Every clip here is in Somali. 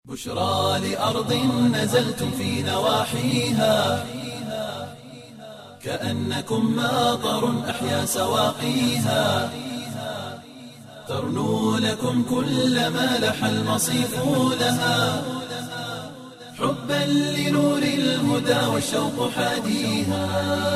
بشرى لأرض نزلتم في نواحيها كأنكم ماطر أحيا سواقيها ترنو لكم كل ما لح المصيف لها حبا لنور الهدى والشوق حاديها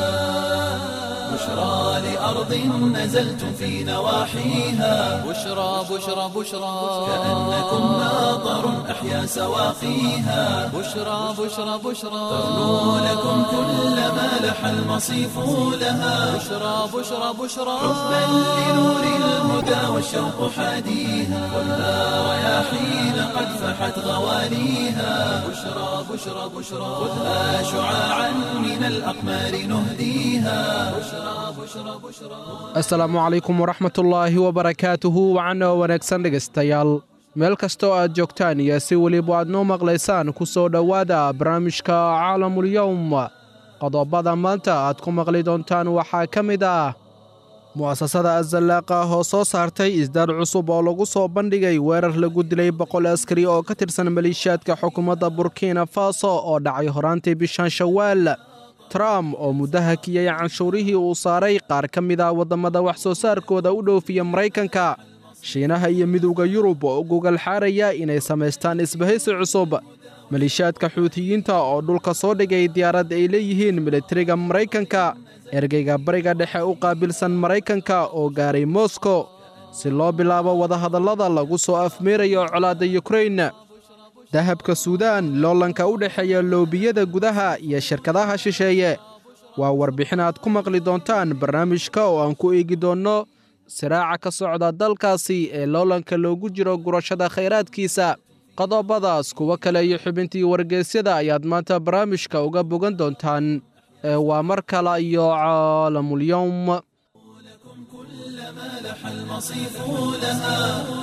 بشرى لأرض نزلتم في نواحيها بشرى بشرى بشرى كأنكم ماطر أحيا سواقيها بشرى بشرى بشرى ترنو لكم كل ما لح المصيف لها بشرى بشرى بشرى حبا لنور الهدى والشوق حاديها خذها رياحين قد فحت غواليها بشرى بشرى بشرى خذها شعاعا من الأقمار نهديها بشرى بشرى بشرى asalaamu calaykum waraxmatullaahi wabarakaatuhu wacana wanaagsan dhegaystayaal meel kastoo aad joogtaan iyo si weliba aad noo maqlaysaan ku soo dhowaada barnaamijka caalamulyowm qodobada maanta aad ku maqli doontaan waxaa ka mid ah mu'asasada azallaaqa oo soo saartay isdaar cusub oo lagu soo bandhigay weerar lagu dilay boqol askari oo ka tirsan maleeshiyaadka xukuumadda burkina faso oo dhacay horaantii bishan shawaal trump oo muddo hakiyey canshuurihii uu saaray qaar ka mid ah waddamada wax soo saarkooda u dhoofiya maraykanka shiinaha iyo midowda yurub oo u gogol xaaraya inay samaystaan isbahaysi cusub maleeshiyaadka xuutiyiinta oo dhulka soo dhigay diyaarad ay leeyihiin militariga maraykanka ergeyga bariga dhexe u qaabilsan maraykanka oo gaaray moskow si loo bilaabo wadahadallada lagu soo afmeerayo colaadda yukrain dahabka suudaan loolanka u dhexeeya loobiyada gudaha iyo shirkadaha shisheeye waa warbixin aad ku maqli doontaan barnaamijka oo aan ku eegi doonno siraaca ka socda dalkaasi ee loolanka loogu jiro gurashada khayraadkiisa qodobadaas kuwo kale iyo xubintii wargeysyada ayaad maanta barnaamijka uga bogan doontaan ee waa mar kale iyo caalamulyowm كلما لح المصيف لها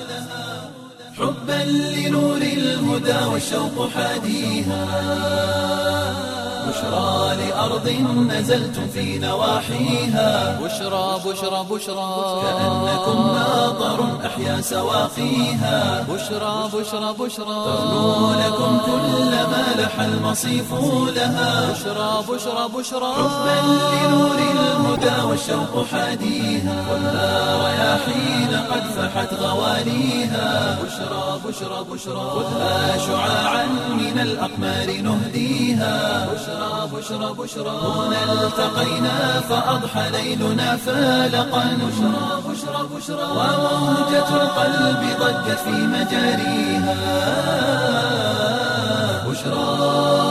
حبا لنور الهدى والشوق حاديها بشرى لأرض نزلتم في نواحيها بشرى بشرى بشرى كأنكم ماطر أحيا سواقيها بشرى بشرى بشرى ترنو لكم كل ما لح المصيف لها بشرى بشرى بشرى حبا لنور الهدى والشوق حاديها خذها رياحين قد فحت غواليها بشرى بشرى بشرى خذها شعاعا من الأقمار نهديها بشرى بشرى بشرى هنا التقينا فأضحى ليلنا فالقا بشرى بشرى بشرى وموجة القلب ضجت في مجاريها بشرى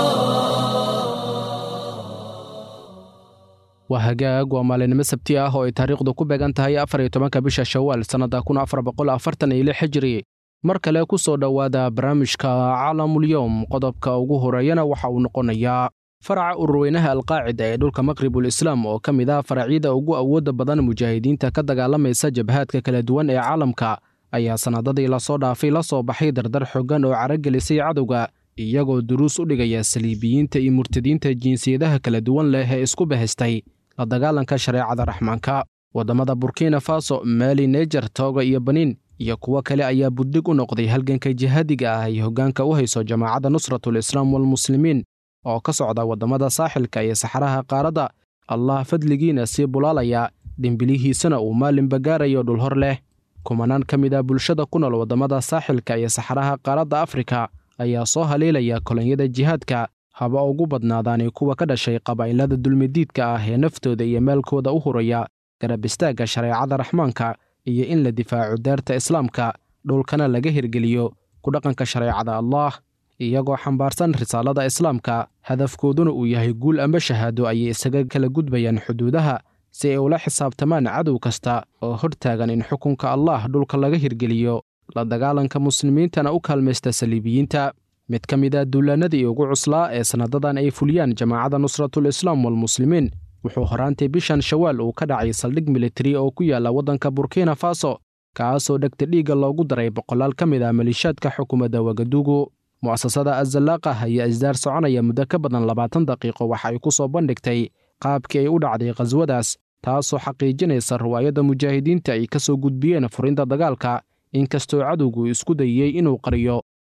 waa hagaag waa maalinimo sabti ah oo ay taariikhdu ku beegan tahay afar iyo tobanka bisha shawaal sannadda kun afar boqol afartan iyo lix xijiri mar kale ku soo dhowaada barnaamijka caalamulyowm qodobka ugu horeeyana waxa uu noqonayaa faraca ururweynaha alqaacida ee dhulka maqribul islaam oo ka mid ah faracyada ugu awoodda badan mujaahidiinta ka dagaalamaysa jabhaadka kala duwan ee caalamka ayaa sannadadii lasoo dhaafay la soo baxay dardar xoogan oo caragelisay cadowga iyagoo duruus u dhigaya saliibiyiinta iyo murtadiinta jinsiyadaha kala duwan leh ee isku bahaystay la dagaalanka shareecada raxmaanka waddamada burkina faso maali nejer tooga iyo baniin iyo kuwo kale ayaa buddig u noqday halganka jihaadiga ah ay hoggaanka u hayso jamaacadda nusratul islaam walmuslimiin oo ka socda waddamada saaxilka iyo saxaraha qaaradda allah fadligiina sii bulaalaya dhimbilihiisana uu maalinba gaarayo dhul hor leh kumanaan ka mid ah bulshada ku nool waddamada saaxilka iyo saxaraha qaaradda afrika ayaa soo haleelaya kolonyada jihaadka haba ugu badnaadaani kuwa ka dhashay qabaa'ilada dulmidiidka ah ee naftooda iyo maalkooda u huraya garab istaagga shareecada raxmaanka iyo in la difaaco daarta islaamka dhulkana laga hirgeliyo ku dhaqanka shareecada allaah iyagoo xambaarsan risaalada islaamka hadafkooduna uu yahay guul amba shahaado ayay isaga kala gudbayaan xuduudaha si ay ula xisaabtamaan cadow kasta oo hortaagan in xukunka allaah dhulka laga hirgeliyo la dagaalanka muslimiintana u kaalmaysta saliibiyiinta mid ka mid ah duulaannadii ugu cuslaa ee sannadadan ay fuliyaan jamaacadda nusratul islaam walmuslimiin wuxuu horaantii bishan shawaal uu ka dhacay saldhig militari oo ku yaalla waddanka burkina faso kaasoo dhegta dhiigga loogu daray boqolaal ka mid ah maliishaadka xukuumadda wagadugu mu'asasada azallaaqa ayaa isdaar soconaya muddo ka badan labaatan daqiiqo waxa ay ku soo bandhigtay qaabkii ay u dhacday khaswadaas taasoo xaqiijinaysa riwaayadda mujaahidiinta ay ka soo gudbiyeen furinta dagaalka inkastoo cadowgu isku dayey inuu qariyo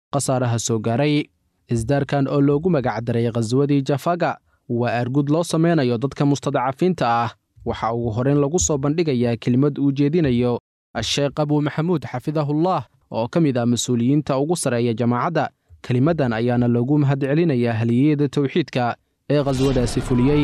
khasaaraha soo gaaray isdaarkan oo loogu magacdaray khaswadii jafaga waa argud loo samaynayo dadka mustadacafiinta ah waxa ugu horrayn lagu soo bandhigayaa kelimad uu jeedinayo asheekh abuu maxamuud xafidahullah oo ka mid ah mas-uuliyiinta ugu sarreeya jamaacadda kelimaddan ayaana loogu mahadcelinayaa haliyeyada tawxiidka ee khaswadaasi fuliyey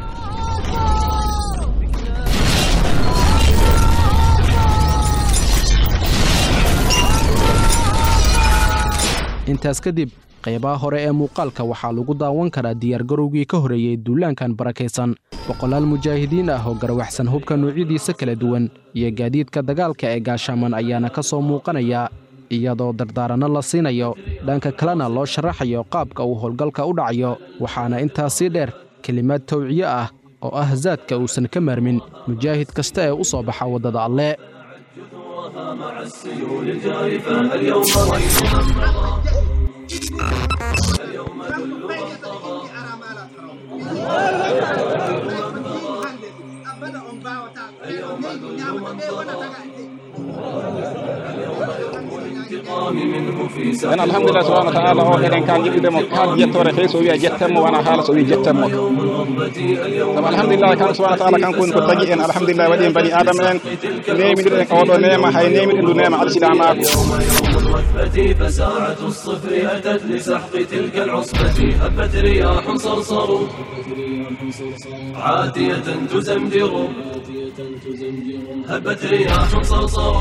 intaas kadib qaybaha hore ee muuqaalka waxaa lagu daawan karaa diyaargarowgii ka horreeyey duulaankan barakaysan boqolaal mujaahidiin ah oo garwaxsan hubka noocyadiisa kala duwan iyo gaadiidka dagaalka ee gaashaaman ayaana ka soo muuqanaya iyadoo dardaaranno la siinayo dhanka kalena loo sharaxayo qaabka uu howlgalka u dhacayo waxaana intaas sii dheer kelimaad tawciye ah oo ah zaadka uusan ka maarmin mujaahid kasta ee u soo baxa waddada alle en alhamdulillah subhanahu wa ta'ala o eɗen kan jiɗɗudemo kal jettore fe so wiya jettanmo wona haala so wi jettanmo sabu alhamdulillah kan subhana taala kanko woni ko tagui en alhamdulillah waɗi en bani adama en nemiɗiɗen oɗo nema hay nemiɗen ndu nema alsilamako الرتبة فساعة الصفر أتت لسحق تلك العصبة هبت رياح صرصر عاتية تزمجر هبت رياح صرصر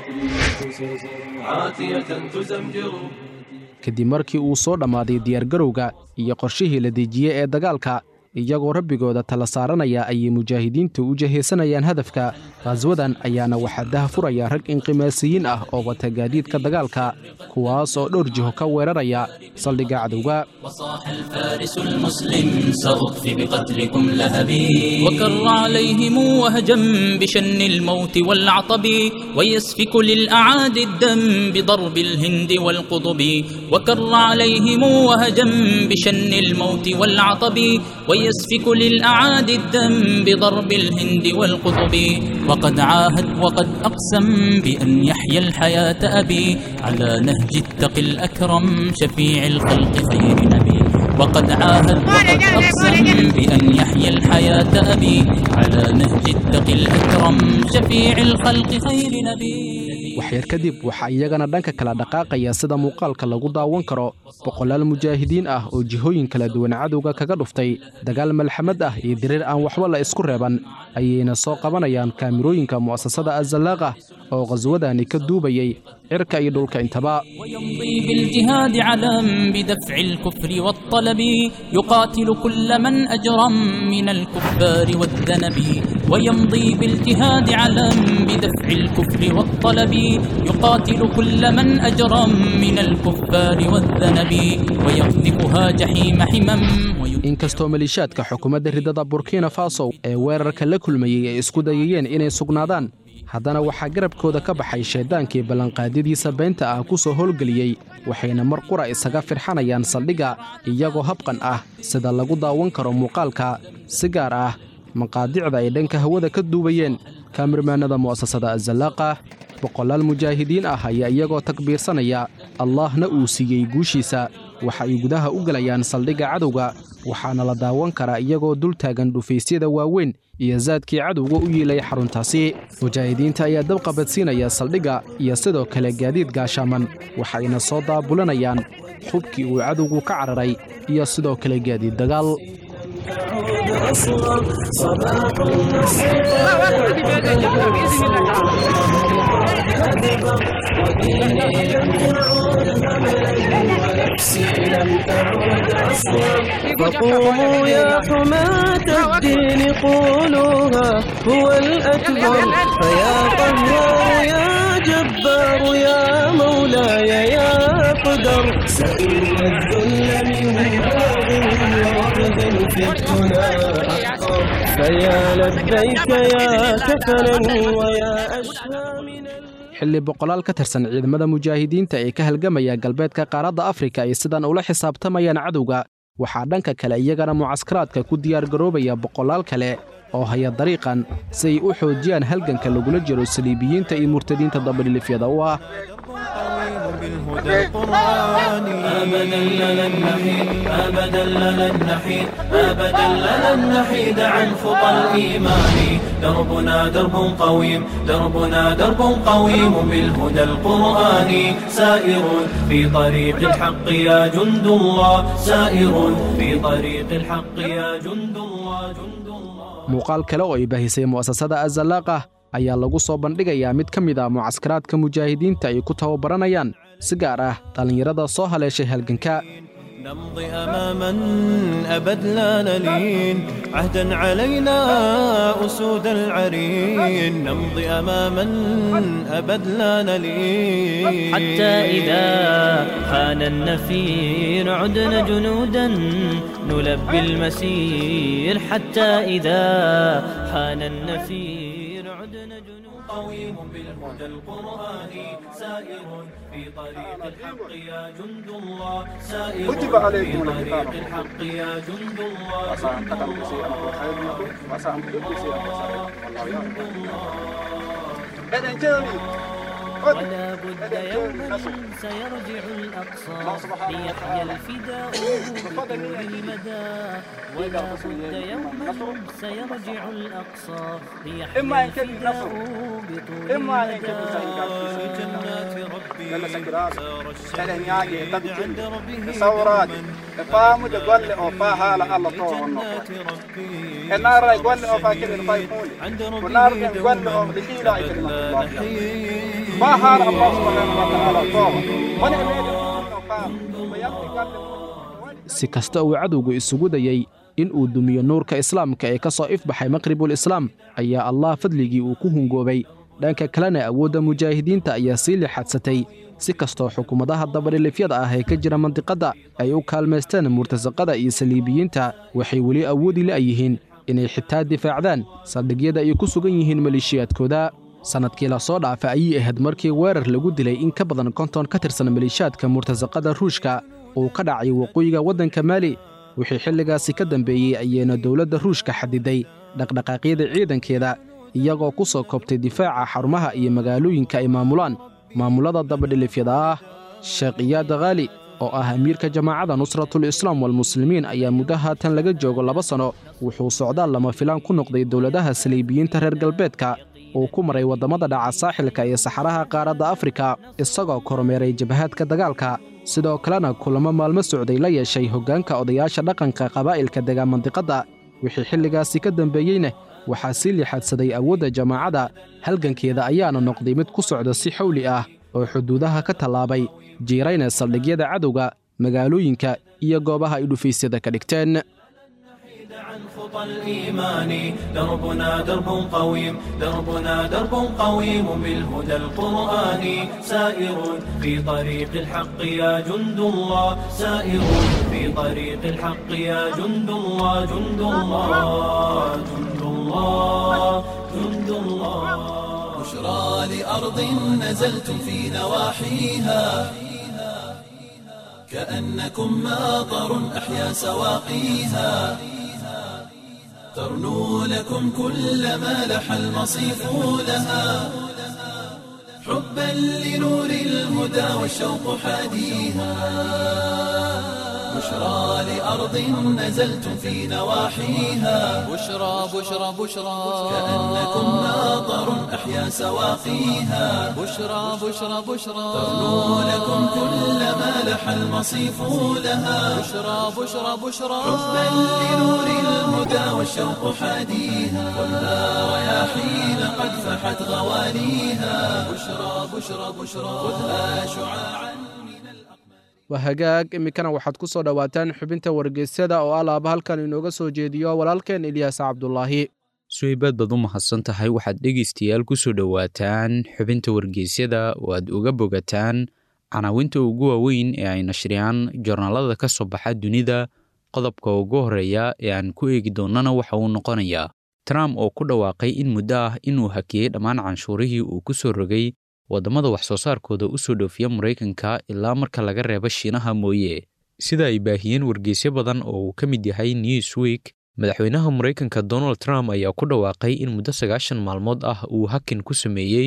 عاتية تزمجر kadib markii uu soo dhammaaday diyaargarowga iyo qorshihii la dejiyey ee dagaalka iyagoo rabbigooda tala saaranaya ayay mujaahidiintu u jahaysanayaan hadafka khaswadan ayaana waxaa daha furaya rag inqimaasiyiin ah oo wata gaadiidka dagaalka kuwaas oo dhowr jiho ka weeraraya saldhigga cadowga وصاح الفارس المسلم سأطفي بقتلكم لهبي وكر عليهم وهجم بشن الموت والعطب ويسفك للأعادي الدم بضرب الهند والقطب وكر عليهم وهجم بشن الموت والعطب ويسفك للأعادي الدم بضرب الهند والقطب وقد عاهد وقد أقسم بأن يحيى الحياة أبي على نهج التقي الأكرم شفيع الخلق خير نبي وقد عاهد وقد أقسم بأن يحيى الحياة أبي على نهج التقي الأكرم شفيع الخلق خير نبي waxyar kadib waxaa iyagana dhanka kala dhaqaaqaya sida muuqaalka lagu daawan karo boqolaal mujaahidiin ah oo jihooyin kala duwan cadowga kaga dhuftay dagaal malxamad ah iyo diriir aan waxba la isku reeban ayayna soo qabanayaan kaamirooyinka mu'asasada azallaaqa oo khaswadani ka duubayay cirka iyo dhulka intaba ويمضي بالجهاد علم بدفع الكفر والطلب يقاتل كل من أجرم من الكفار والذنب ويمضي بالجهاد علم بدفع الكفر والطلب يقاتل كل من أجرم من الكفار والذنب ويقذفها جحيم حمم وي- inkastoo maliishaadka xukuumadda ridada burkina faso ee weerarka la kulmayey ay isku dayayeen inay sugnaadaan haddana waxaa garabkooda ka baxay shayddaankii ballanqaadyadiisa beenta ah ku soo howlgeliyey waxayna mar qura isaga firxanayaan saldhigga iyagoo habqan ah sida lagu daawan karo muuqaalka si gaar ah maqaadicda ay dhanka hawada ka duubayeen kaamirmaannada mu'asasada azallaaqa boqolaal mujaahidiin ah ayaa iyagoo takbiirsanaya allaahna uu siiyey guushiisa waxa ay gudaha u gelayaan saldhigga cadowga waxaana la daawan karaa iyagoo dul taagan dhufaysyada waaweyn iyo saadkii cadowga u yiilay xaruntaasi mujaahidiinta ayaa dabqabadsiinaya saldhigga iyo sidoo kale gaadiid gaashaaman waxayna soo daabulanayaan xubkii uu cadowgu ka cararay iyo sidoo kale gaadiid dagaal فقوموا يا حماة الدين قولوها هو الأكبر فيا قهار يا جبار يا مولاي يا قدر سئل الذل من باغ واقف في الدنا أحقر فيا لبيك يا كفنا ويا أشهى من xilli boqolaal ka tirsan ciidamada mujaahidiinta ee ka halgamaya galbeedka qaaradda afrika ay sidan ula xisaabtamayaan cadowga waxaa dhanka kale iyagana mucaskaraadka ku diyaargaroobaya boqolaal kale oo haya dariiqan si ay u xoojiyaan halganka lagula jiro saliibiyiinta iyo murtadiinta dabadhilifyada u ah بالهدى القرآني أبدا لن نحيد أبدا لن نحيد أبدا لن نحيد عن خطى الإيمان دربنا درب قويم دربنا درب قويم بالهدى القرآني سائر في طريق الحق يا جند الله سائر في طريق الحق يا جند الله جند الله muuqaal kale oo ay baahisay mu'asasada azalaaqah ayaa lagu soo bandhigayaa mid ka mid ah mucaskaraadka mujaahidiinta ay ku tababaranayaan si gaar ah dhallinyarada soo haleeshay halganka نمضي أماما أبد لا نلين عهدا علينا أسود العرين نمضي أماما أبد لا نلين حتى إذا حان النفير عدنا جنودا نلبي المسير حتى إذا حان النفير عدنا جنودا قويم بالهدى القرآني سائر في طريق الحق يا جند الله سائر كتب عليكم في القتال. طريق الحق يا جند الله وعسى أن تكرهوا شيئا وهو خير لكم وعسى أن تحبوا شيئا وهو شر لكم والله يعلم إذن جاني ولا بد يوما سيرجع الأقصى ليحيى الفداء بطول المدى ولا بد يوما سيرجع الأقصى ليحيى إما أن كان الفداء النصر. بطول إما أن يكون المدى في جنات ربي لما سكرات سار إذن الشهيد ياجي عند تدجن ربه تصورات دوما فامو جوال أوفاها لألا في طوه جنات ربي النار يقول أوفا كده الفايقوني عند ربه والنار يقول دوما أوفا لكيلا أبد كلمة لا الله نحيد فهار الله سبحانه وتعالى طوه من يميد أوفا ويبقى قال si kasta uu cadowgu isugu dayey in uu dumiyo nuurka islaamka ee ka soo ifbaxay maqribul islaam ayaa allah fadligii uu ku hungoobay dhanka kalena awoodda mujaahidiinta ayaa sii lixadsatay si kastoo xukuumadaha dabadhilifyada ah ee ka jira mandiqadda ay u kaalmaysteen murtasaqada iyo saliibiyiinta waxay weli awoodi la'yihiin inay xitaa difaacdaan saldhigyada ay ku sugan yihiin maleeshiyaadkooda sannadkii la soo dhaafa ayay ahayd markii weerar lagu dilay in ka badan konton ka tirsan maleeshiyaadka murtasaqada ruushka uu ka dhacay waqooyiga waddanka maali wixii xilligaasi ka dambeeyey ayayna dowladda ruushka xadiday dhaqdhaqaaqyada ciidankeeda iyagoo ku soo koobtay difaaca xarumaha iyo magaalooyinka ay maamulaan maamullada dabadhilifyada ah sheekh iyaad khaali oo ah amiirka jamaacadda nusratul islaam walmuslimiin ayaa muddo haatan laga joogo laba sanno wuxuu socdaal lama filaan ku noqday dowladaha saliibiyiinta reer galbeedka uu ku maray waddamada dhaca saaxilka iyo saxaraha qaaradda afrika isagoo kormeeray jabhaadka dagaalka sidoo kalena kulamo maalmo socday la yeeshay hoggaanka odayaasha dhaqanka qabaa'ilka degaa mandiqadda wixii xilligaasi ka dambeeyeyna waxaa sii lixadsaday awoodda jamaacadda halgankeeda ayaana noqday mid ku socda si xawli ah oo xuduudaha ka tallaabay jiirayna saldhigyada cadowga magaalooyinka iyo goobaha ay dhufaysyada ka dhigteen عن خطى الإيمان دربنا درب قويم دربنا درب قويم بالهدى القرآني سائر في طريق الحق يا جند الله سائر في طريق الحق يا جند الله جند الله جند الله جند الله بشرى لأرض نزلتم في نواحيها كأنكم ماطر أحيا سواقيها ترنو لكم كل ما لح المصيف لها حبا لنور الهدى والشوق حاديها بشرى لأرض نزلتم في نواحيها بشرى بشرى بشرى كأنكم ماطر أحيا سواقيها بشرى بشرى بشرى ترنو لكم كل ما لح المصيف لها بشرى بشرى بشرى حبا لنور الهدى والشوق حاديها والنار يا حين قد فحت غواليها بشرى بشرى بشرى خذها شعاعا waa hagaag iminkana waxaad ku soo dhowaataan xubinta wargeysyada oo alaaba halkan inooga soo jeediyo walaalkeen ilyaas cabdulaahi suhaybaad baad u mahadsan tahay waxaad dhegaystayaal ku soo dhowaataan xubinta wargeysyada oo aad uga bogataan canaawinta ugu waaweyn ee ay nashriyaan joornaalada ka soo baxa dunida qodobka ugu horreeya ee aan ku eegi doonnana waxa uu noqonayaa trump oo ku dhawaaqay in muddo ah inuu hakiyey dhammaan canshuurihii uu ku soo rogay waddamada wax soo saarkooda u soo dhoofiya maraykanka ilaa marka laga reebo shiinaha mooye sida ay baahiyeen wargeysyo badan oo uu ka mid yahay newsweek madaxweynaha maraykanka donald trump ayaa ku dhawaaqay in muddo sagaashan maalmood ah uu hakin ku sameeyey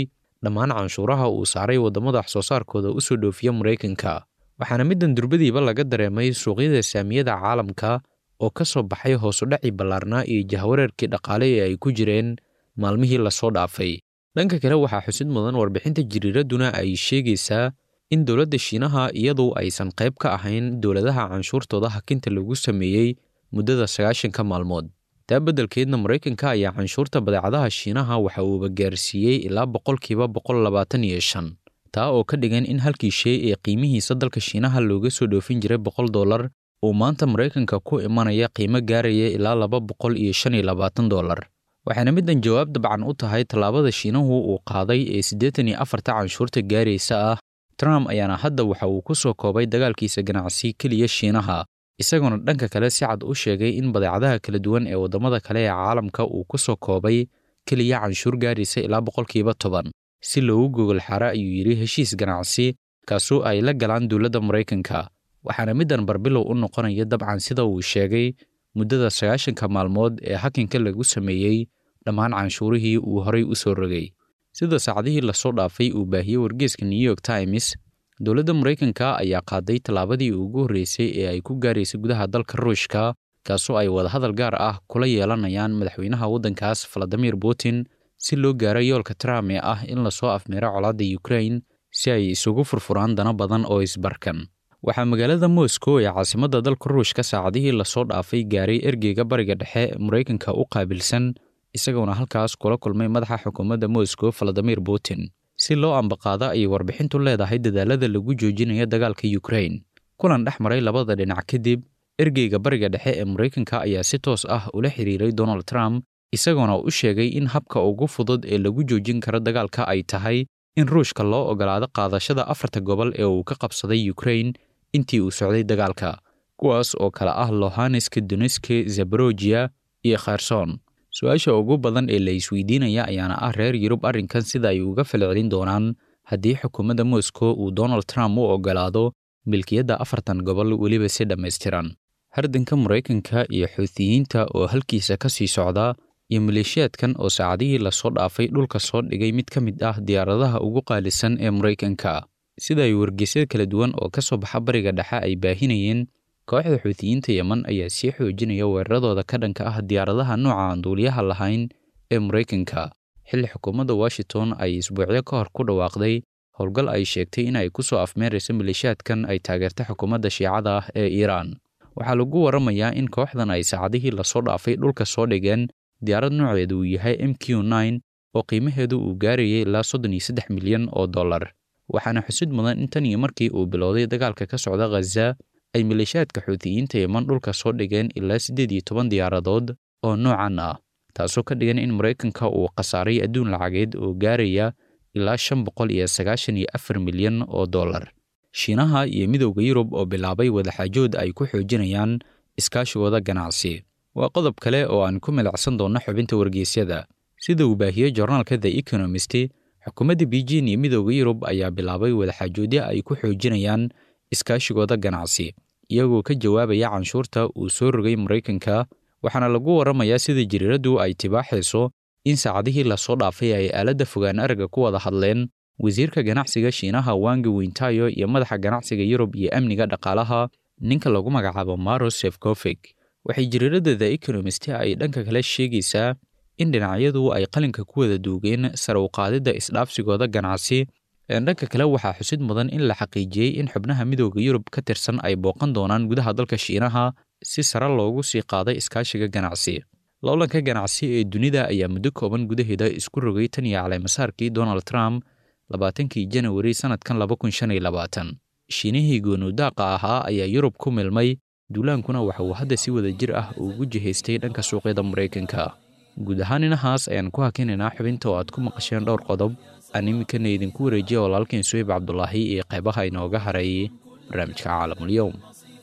dhammaan canshuuraha uu saaray waddamada wax soo saarkooda u soo dhoofiya maraykanka waxaana middan durbadiiba laga dareemay suuqyada saamiyada caalamka oo ka soo baxay hoosudhacii ballaarnaa iyo jahwareerkii dhaqaale ee ay ku jireen maalmihii lasoo dhaafay dhanka kale waxaa xusid mudan warbixinta jiriiradduna ay sheegaysaa in dowladda shiinaha iyadu aysan qayb ka ahayn dowladaha canshuurtooda hakinta lagu sameeyey muddada sagaashanka maalmood taa beddelkeedna maraykanka ayaa canshuurta badeecadaha shiinaha waxa uuba gaarsiiyey ilaa boqolkiiba boqol labaatan iyo shan taa oo ka dhigan in halkii shay ee qiimihiisa dalka shiinaha looga soo dhoofin jiray boqol dollar uu maanta maraykanka ku imanaya qiimo gaaraya ilaa laba boqol iyo shan iyo labaatan dollar waxaana middan jawaab dabcan u tahay tallaabada shiinahu uu qaaday ee siddeetan iyo afarta canshuurta gaaraysa ah trump ayaana hadda waxa uu ku soo koobay dagaalkiisa ganacsi keliya shiinaha isagoona dhanka kale si cad u sheegay in badeecadaha kala duwan ee waddamada kale ee caalamka uu ku soo koobay keliya canshuur gaaraysa ilaa boqolkiiba toban si loogu gogol xara ayuu yidhi heshiis ganacsi kaasoo ay la galaan dowladda maraykanka waxaana middan barbilow u noqonaya dabcan sida uu sheegay muddada sagaashanka maalmood ee hakinka lagu sameeyey dhammaan canshuurihii uu horay u soo rogay sida saacadihii lasoo dhaafay uu baahiyey wargeeska new york times dowladda maraykanka ayaa qaaday tallaabadii ugu horreysay ee ay ku gaaraysay gudaha dalka ruushka kaasoo ay wadahadal gaar ah kula yeelanayaan madaxweynaha waddankaas valadimir putin si loo gaaro yoolka trump ee ah in lasoo afmeero colaadda ukrain si ay isugu furfuraan dana badan oo isbarkan waxaa magaalada moscow ee caasimadda dalka ruushka saacadihii lasoo dhaafay gaaray ergeyga bariga dhexe maraykanka u qaabilsan isagoona halkaas kula kulmay madaxa xukuumadda moscow valadimir putin si loo ambaqaado ayay warbixintu leedahay dadaalada lagu joojinayo dagaalka ukrain kulan dhex maray labada dhinac kadib ergeyga bariga dhexe ee maraykanka ayaa si toos ah ula xiriiray donald trump isagoona u sheegay in habka ugu fudud ee lagu joojin karo dagaalka ay tahay in ruushka loo ogolaado qaadashada afarta gobol ee uu ka qabsaday ukrain intii uu socday dagaalka kuwaas oo kale ah lohaneska doneske zaborojia iyo kherson su-aasha ugu badan ee la isweydiinaya ayaana ah reer yurub arrinkan sida ay uga falcelin doonaan haddii xukuumadda moscow uu donald trump u ogolaado milkiyadda afartan gobol weliba si dhammaystiran hardanka maraykanka iyo xuutiyiinta oo halkiisa ka sii socda iyo maleeshiyaadkan oo saacadihii lasoo dhaafay dhulka soo dhigay mid ka mid ah diyaaradaha ugu qaalisan ee maraykanka sida ay wargeysyada kala duwan oo ka soo baxa bariga dhexe ay baahinayeen kooxda xuutiyiinta yeman ayaa sii xoojinaya weeraradooda ka dhanka ah diyaaradaha nooca aan duuliyaha lahayn ee maraykanka xilli xukuumadda washington ay isbuucyo ka hor ku dhawaaqday howlgal ay sheegtay in ay ku soo afmeerayso maleeshiyaadkan ay taageerta xukuumadda shiicada ah ee iiraan waxaa lagu waramayaa in kooxdan ay saacadihii lasoo dhaafay dhulka soo dhigeen diyaarad nooceedu uu yahay m q nine oo qiimaheedu uu gaarayay ilaa soddon iyo saddex milyan oo dollar waxaana xusid mudan in tan iyo markii uu bilowday dagaalka ka socda khaza ay maleeshiyaadka xuutiyiinta yeman dhulka soo dhigeen ilaa siddeed iyo toban diyaaradood oo noocan ah taasoo ka dhigan in maraykanka uu khasaaray adduun lacageed oo gaaraya ilaa shan boqol iyo sagaashan iyo afar milyan oo dollar shiinaha iyo midowda yurub oo bilaabay wadaxaajood ay ku xoojinayaan iskaashigooda ganacsi waa qodob kale oo aan ku milacsan doonno xubinta wargeysyada sida uu baahiyey joornaalka the economist xukuumadda beijing iyo midowda yurub ayaa bilaabay wadaxaajoodyo ay ku xoojinayaan iskaashigooda ganacsi iyagoo ka jawaabaya canshuurta uu soo rogay maraykanka waxaana lagu waramayaa sida jiriiraddu ay tibaaxayso in saacadihii lasoo dhaafay ay aaladda fogaan aragga ku wada hadleen wasiirka ganacsiga shiinaha wangi wintayo iyo madaxa ganacsiga yurub iyo amniga dhaqaalaha ninka lagu magacaabo maros sefcofig waxay jiriiradda the economist ay dhanka kale sheegaysaa in dhinacyadu ay qalinka ku wada duugeen sare u qaadidda isdhaafsigooda ganacsi dhanka kale waxaa xusid mudan in la xaqiijiyey in xubnaha midowda yurub ka tirsan ay booqan doonaan gudaha dalka shiinaha si sare loogu sii qaaday iskaashiga ganacsi loolanka ganacsi ee dunida ayaa muddo kooban gudaheeda isku rogay tan iyo caleymasaarkii donald trump labaatankii janawari sannadkan laba kun shan iyo labaatan shiinihii goonuudaaqa ahaa ayaa yurub ku milmay duulaankuna waxa uu hadda si wada jir ah ugu jihaystay dhanka suuqyada maraykanka guud ahaan inahaas ayaan ku hakinaynaa xubinta oo aad ku maqasheen dhowr qodob aan iminkana idinku wareejiya walaalkeen suweyb cabdulaahi iyo qaybaha inooga hareeyay barnaamijka caalamulyoum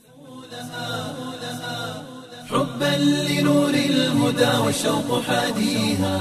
حبا لنور الهدى والشوق حاديها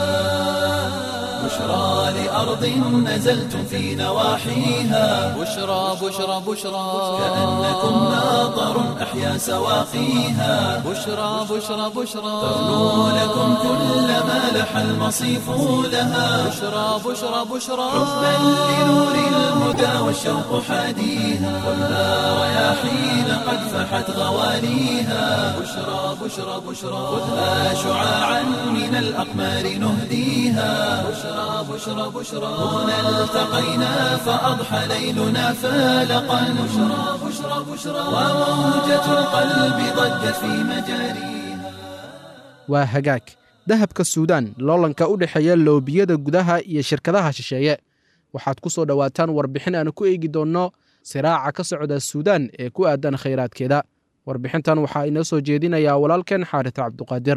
بشرى لأرض نزلتم في نواحيها بشرى بشرى بشرى كأنكم ناظر أحيا سواقيها بشرى بشرى بشرى تغنو لكم كل ما لح المصيف لها بشرى بشرى بشرى حبا لنور الهدى والشوق حاديها خذها رياحين قد فحت غواليها بشرى بشرى بشرى خذها شعاعا من الأقمار نهديها بشرى بشرى بشرى هنا التقينا فأضحى ليلنا فالقا بشرى بشرى بشرى وموجة القلب ضجت في مجاريها waa hagaag dahabka suudaan loolanka u dhexeeya loobiyada gudaha iyo shirkadaha shisheeye waxaad ku soo dhowaataan warbixin aan ku eegi doonno siraaca ka socda suudaan ee ku aadan khayraadkeeda warbixintan waxaa inoo soo jeedinayaa walaalkeen xaaris cabduqaadir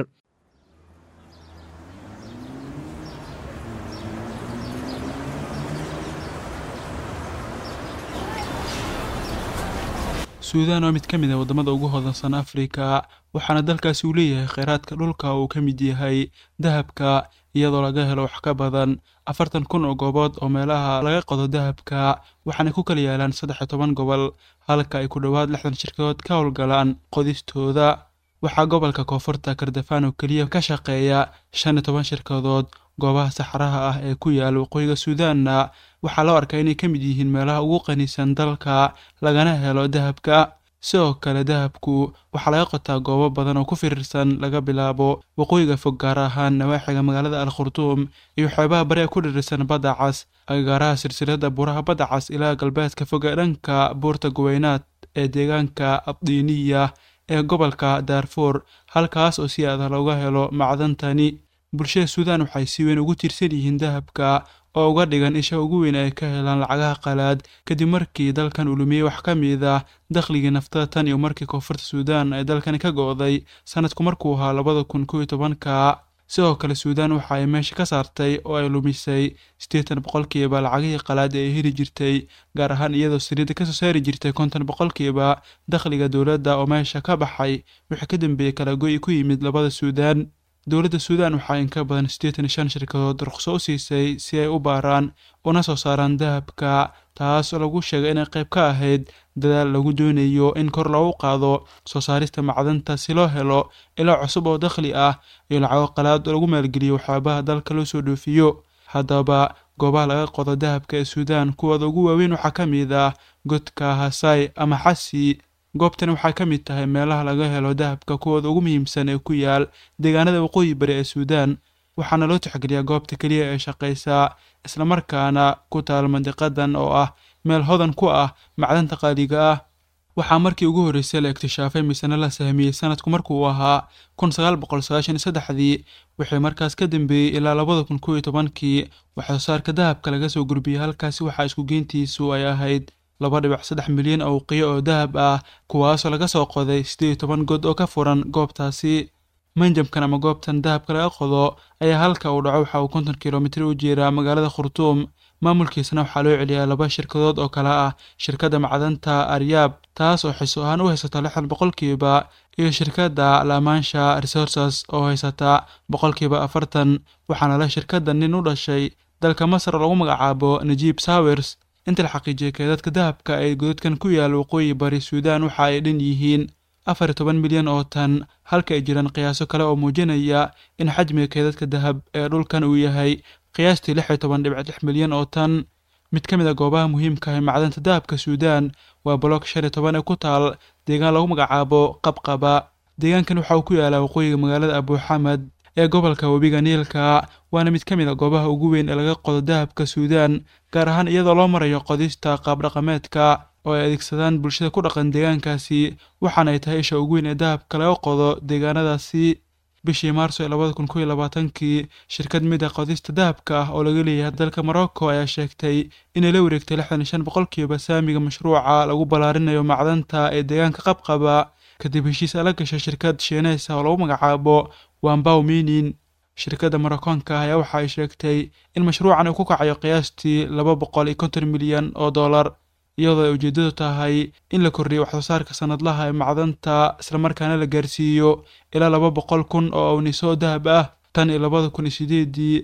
suudaan waa mid ka mid ah waddamada ugu hodansan afrika waxaana dalkaasi uu leeyahay kheyraadka dhulka uu ka mid yahay dahabka iyadoo laga helo wax ka badan afartan kun oo goobood oo meelaha laga qodo dahabka waxaana ku kala yaalaan saddex iyo toban gobol halka ay ku dhowaad lixdan shirkadood ka howlgalaan qodistooda waxaa gobolka koonfurta kardafaan oo keliya ka shaqeeya shan iyo toban shirkadood goobaha saxaraha ah ee ku yaala waqooyiga suudaanna waxaa loo arkaa inay ka mid yihiin meelaha ugu qanisan dalka lagana helo dahabka sidoo kale dahabku waxaa laga qotaa goobo badan oo ku firirsan laga bilaabo waqooyiga fog gaar ahaan nawaaxiga magaalada al khurtuum iyo xeebaha bari ee ku dhirirsan badda cas agagaaraha silsilada buuraha badda cas ilaa galbeedka fog ee dhanka buurta guweynaad ee deegaanka abdiiniya ee gobolka daarfuur halkaas oo si aada looga helo macdantani bulshada suudaan waxay si weyn ugu tiirsan yihiin dahabka oo uga dhigan isha ugu weyn ay ka helaan lacagaha qalaad kadib markii dalkan uu lumiyey wax ka mid ah dakhligii naftada tan iyo markii koonfurta suudaan ay dalkani ka go'day sanadku markuu ahaa labada kun kow iyo tobanka sidoo kale suudaan waxa ay meesha ka saartay oo ay lumisay siddeetan boqolkiiba lacagihii qalaad ee ay heli jirtay gaar ahaan iyadoo saliidda kasoo saari jirtay konton boqolkiiba dakhliga dowladda oo meesha ka baxay wixii ka dambeeyey kala go'i ku yimid labada suudaan dowladda suudaan waxaa in ka badan siddeetan iyo shan shirkadood ruqso u siisay si ay u baaraan una soo saaraan dahabka taas oo lagu sheegay inay qayb ka ahayd dadaal lagu doonayo in kor loogu qaado soo saarista macdanta si loo helo ilaa cusub oo dakhli ah iyo lacago qalaad oo lagu maalgeliyo waxyaabaha dalka loo soo dhoofiyo haddaba goobaha laga qodo dahabka ee suudaan kuwooda ugu waaweyn waxaa ka mid ah godka hasai ama xasi goobtani waxay ka mid tahay meelaha laga helo dahabka kuwooda ugu muhiimsan ee ku yaal deegaanada waqooyi bari ee suudaan waxaana loo tixgeliyaa goobta keliya ee shaqaysa islamarkaana ku taal mandiqadan oo ah meel hodan ku ah macdanta qaaliga ah waxaa markii ugu horreysay la iktishaafay misena la sahmiyey sanadku markuu ahaa kun sagaal boqol sagaashan iyo saddexdii wixii markaas ka dambeeyey ilaa labada kun kow iyo tobankii waxsoo saarka dahabka laga soo gurbiyey halkaasi waxaa isku geyntiisu ay ahayd laba dhibic saddex milyan oo qiyo oo dahab ah kuwaasoo laga soo qoday siddeed iyo toban god oo ka furan goobtaasi manjamkan ama goobtan dahabka laga qodo ayaa halka uu dhaco waxa uu konton kilomitir u jeeraa magaalada khurtuum maamulkiisana waxaa loo celiyaa laba shirkadood oo kale ah shirkadda macdanta aryaab taas oo xiso ahaan u haysata lixdan boqolkiiba iyo shirkadda lamansha resources oo haysata boqolkiiba afartan waxaana la shirkadda nin u dhashay dalka masar oo lagu magacaabo najiib sawers inta la xaqiijiyay keedadka dahabka ee godadkan ku yaal waqooyi bari suudaan waxa ay dhan yihiin afar iyo toban milyan oo tan halka ay jiraan qiyaaso kale oo muujinaya in xajmiga keedadka dahab ee dhulkan uu yahay qiyaastii lix iyo toban dhibic lix milyan oo tan mid ka mid a goobaha muhiimka ah ee macdanta dahabka suudaan waa bolock shan iyo toban ee ku taal deegaan lagu magacaabo qabqaba deegaankan waxa uu ku yaalaa waqooyiga magaalada abuuxamed ee gobolka webiga niilka waana mid ka mid a goobaha ugu weyn ee laga qodo dahabka suudaan gaar ahaan iyadoo loo marayo qodista qaabdhaqameedka oo ay adeegsadaan bulshada ku dhaqan deegaankaasi waxaana ay tahay isha ugu weyn ee dahabka laga qodo deegaanadaasi bishii maarso ee labada kun kow iyo labaatankii shirkad mid a qodista dahabka ah oo laga leeyahay dalka morocco ayaa sheegtay inay la wareegtay lixdan iyo shan boqolkiiba saamiga mashruuca lagu ballaarinayo macdanta ee deegaanka qabqaba kadib heshiis ala gashay shirkad shiineysa oo lagu magacaabo wambaw minin shirkadda maroccoonka ah ayaa waxa ay sheegtay in mashruucan uu ku kacayo qiyaastii laba boqol iyo konton milyan oo dollar iyadoo ay ujeeddadu tahay in la kordhiyo waxsoo saarka sanadlaha ee macdanta islamarkaana la gaarsiiyo ilaa laba boqol kun oo awniso dahab ah tan iyo labada kun iyo sideedii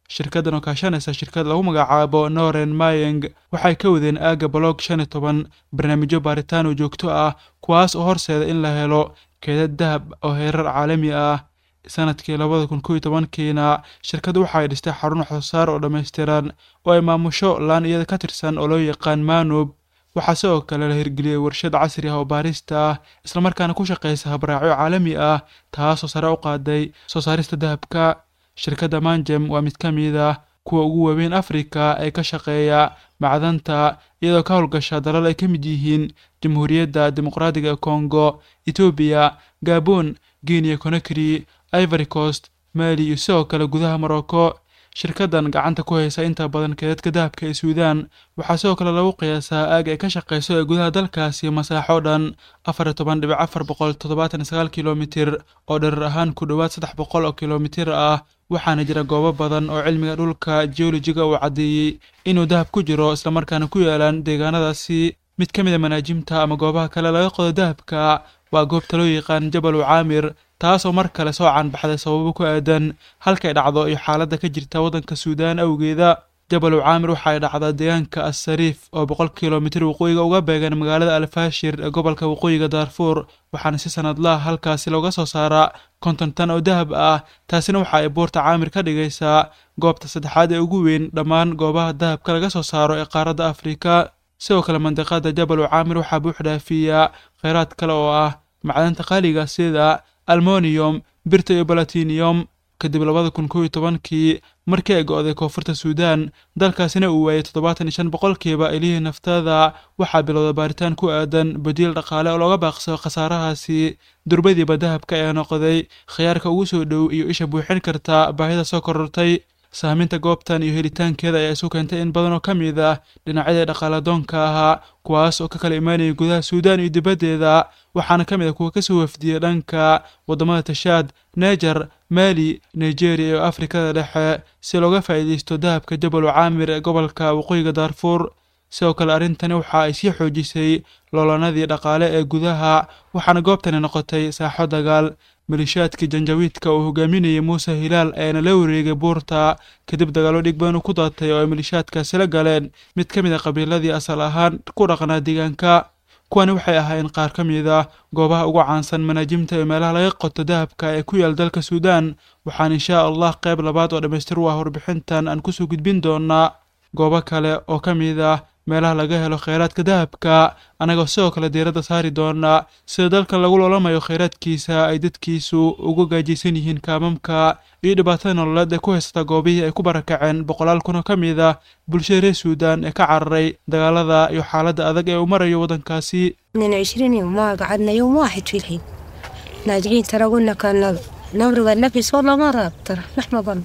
shirkaddan oo kaashanaysa shirkad lagu magacaabo noren mayeng waxay ka wadeen aagga bolog shan iyo toban barnaamijyo baaritaan oo joogto ah kuwaas oo horseeda in la helo keedad dahab oo heerar caalami ah sanadkii labada kun kow iyo tobankiina shirkaddu waxa ay dhistay xarun waxsoosaar oo dhammaystiran oo ay maamusho laan iyada ka tirsan oo loo yaqaan manub waxaa sidoo kale la hirgeliyey warshad casri ah oo baarista ah islamarkaana ku shaqaysa habraacyo caalami ah taasoo sare u qaaday soo saarista dahabka shirkadda manjem waa mid ka mid ah kuwa ugu waaweyn afrika ee ka shaqeeya macdanta iyadoo ka howlgasha dalal ay ka mid yihiin jamhuuriyadda dimuqraadiga ee kongo etoobiya gabon guinea conakry ivory coast mali iyo sidoo kale gudaha morocco shirkaddan gacanta ku haysa inta badan keedadka dahabka ee suudaan waxaa sidoo kale lagu qiyaasaa aag ay ka shaqayso ee gudaha dalkaasi masaaxo dhan afar iyo toban dhibic afar boqol toddobaatan iyo sagaal kilomitir oo dherer ahaan ku dhowaad saddex boqol oo kilomitir ah waxaana jira goobo badan oo cilmiga dhulka geolojiga uu caddeeyey inuu dahab ku jiro islamarkaana ku yaalaan deegaanadaasi mid ka mid a manaajimta ama goobaha kale laga qodo dahabka waa goobta loo yaqaan jabalu caamir taasoo mar kale soo caanbaxday sababo ku aadan halkay dhacdo iyo xaaladda ka jirta waddanka suudaan awgeeda jabalu caamir waxa ay dhacdaa deegaanka assariif oo boqol kilomitir waqooyiga uga beegan magaalada alfaashir ee gobolka waqooyiga daarfuur waxaana si sanadlaha halkaasi looga soo saaraa konton tan oo dahab ah taasina waxa ay buurta caamir ka dhigaysaa goobta saddexaad ee ugu weyn dhammaan goobaha dahabka laga soo saaro ee qaaradda afrika sidoo kale mandiqada jabalu caamir waxaa buux dhaafiya kheyraad kale oo ah macdanta qaaliga sida almoniyom birta iyo balatiniyom kadib labada kun kow iyo tobankii markii ay go-day koonfurta suudaan dalkaasina uu waayay toddobaatan iyo shan boqolkiiba ilihii naftada waxaa bilowda baaritaan ku aadan badiil dhaqaale oo looga baaqsado khasaarahaasi durbadiiba dahabka ayaa noqday khiyaarka ugu soo dhow iyo isha buuxin karta baahida soo korortay saaminta goobtan iyo helitaankeeda ayaa isu keentay in badan oo ka mid ah dhinacyadii dhaqaaladoonka ahaa kuwaas oo ka kala imaanayay gudaha suudaan iyo dibaddeeda waxaana ka mid ah kuwa kasoo wafdiyey dhanka waddamada tashaad neger mali nigeria iyo afrikada dhexe si looga faa'iidaysto dahabka jabalu caamir ee gobolka waqooyiga daarfuur sidoo kale arrintani waxa ay sii xoojisay loolanadii dhaqaale ee gudaha waxaana goobtani noqotay saaxo dagaal malishaadkii janjawiidka uu hogaaminayay muuse hilaal ayaana la wareegay buurta kadib dagaallo dhig badan uu ku daatay oo ay malishaadkaasi la galeen mid ka mid a qabiiladii asal ahaan ku dhaqnaa deegaanka kuwani waxay ahaayeen qaar ka mid ah goobaha ugu caansan manaajimta ee meelaha laga qoto dahabka ee ku yaal dalka suudaan waxaan inshaa allah qayb labaad oo dhammaystir u ah warbixintan aan kusoo gudbin doonaa goobo kale oo ka mid ah meelaha laga helo kheyraadka dahabka annagoo sidoo kale diiradda saari doonaa sida dalkan lagu loolamayo kheyraadkiisa ay dadkiisu uga gaajaysan yihiin kaamamka iyo dhibaatada nololeed ee ku haysata goobihii ay ku barakaceen boqolaal kun oo ka mid ah bulshada reer suudaan ee ka cararay dagaalada iyo xaaladda adag ee uu marayo waddankaasi من عشرين يوم ما قعدنا يوم واحد في الحين ناجعين ترى قلنا كان نمرض النفس والله ما راب ترى نحن ظن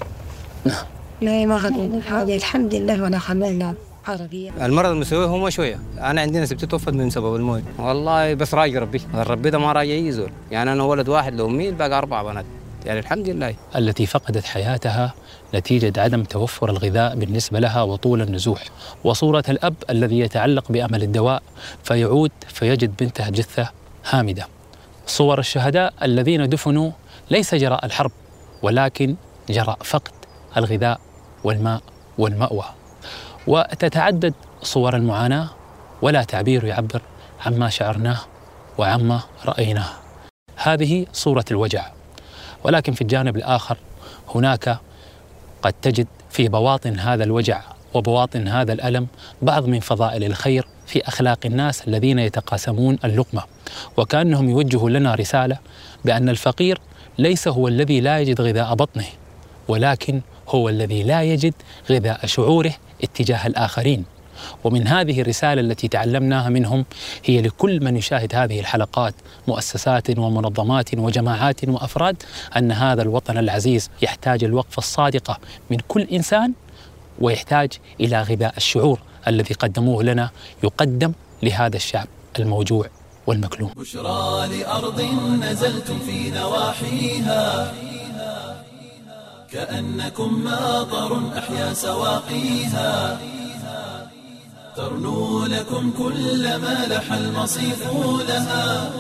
لا ما خلينا هذه الحمد لله ولا خلينا عربية المرض المسوي هو شويه انا عندنا سبت توفت من سبب الموت والله بس راجي ربي ربي ده ما راجي يزول يعني انا ولد واحد لو مين باقي اربع بنات يعني الحمد لله التي فقدت حياتها نتيجة عدم توفر الغذاء بالنسبة لها وطول النزوح وصورة الأب الذي يتعلق بأمل الدواء فيعود فيجد بنته جثة هامدة صور الشهداء الذين دفنوا ليس جراء الحرب ولكن جراء فقد الغذاء والماء والمأوى وتتعدد صور المعاناة ولا تعبير يعبر عما شعرناه وعما رأيناه هذه صورة الوجع ولكن في الجانب الآخر هناك قد تجد في بواطن هذا الوجع وبواطن هذا الألم بعض من فضائل الخير في أخلاق الناس الذين يتقاسمون اللقمة وكأنهم يوجهوا لنا رسالة بأن الفقير ليس هو الذي لا يجد غذاء بطنه ولكن هو الذي لا يجد غذاء شعوره اتجاه الآخرين ومن هذه الرسالة التي تعلمناها منهم هي لكل من يشاهد هذه الحلقات مؤسسات ومنظمات وجماعات وأفراد أن هذا الوطن العزيز يحتاج الوقفة الصادقة من كل إنسان ويحتاج إلى غذاء الشعور الذي قدموه لنا يقدم لهذا الشعب الموجوع والمكلوم بشرى لأرض نزلتم في نواحيها كأنكم ماطر أحيا سواقيها ترنو لكم كل ما لح المصيف لها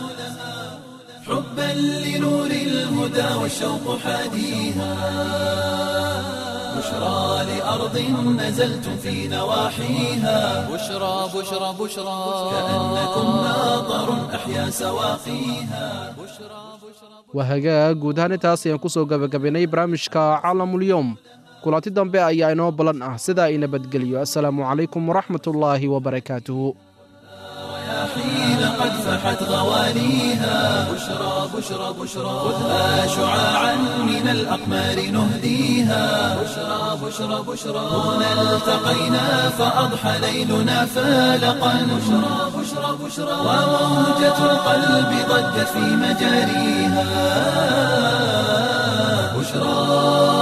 حبا لنور الهدى والشوق حاديها بشرى لأرض نزلتم في نواحيها بشرى بشرى بشرى كأنكم ناظر أحيا سواقيها waa hagaag guud ahaan intaas ayaan ku soo gebagabaynay barnaamijka caalamulyoom kulanti dambe ayaa inoo ballan ah sidaa i nabadgeliyo assalaamu calaykum waraxmatullaahi wabarakaatuhu حين قد فحت غواليها بشرى بشرى بشرى خذها شعاعا من الأقمار نهديها بشرى بشرى بشرى هنا التقينا فأضحى ليلنا فالقا بشرى بشرى بشرى وموجة القلب ضجت في مجاريها بشرى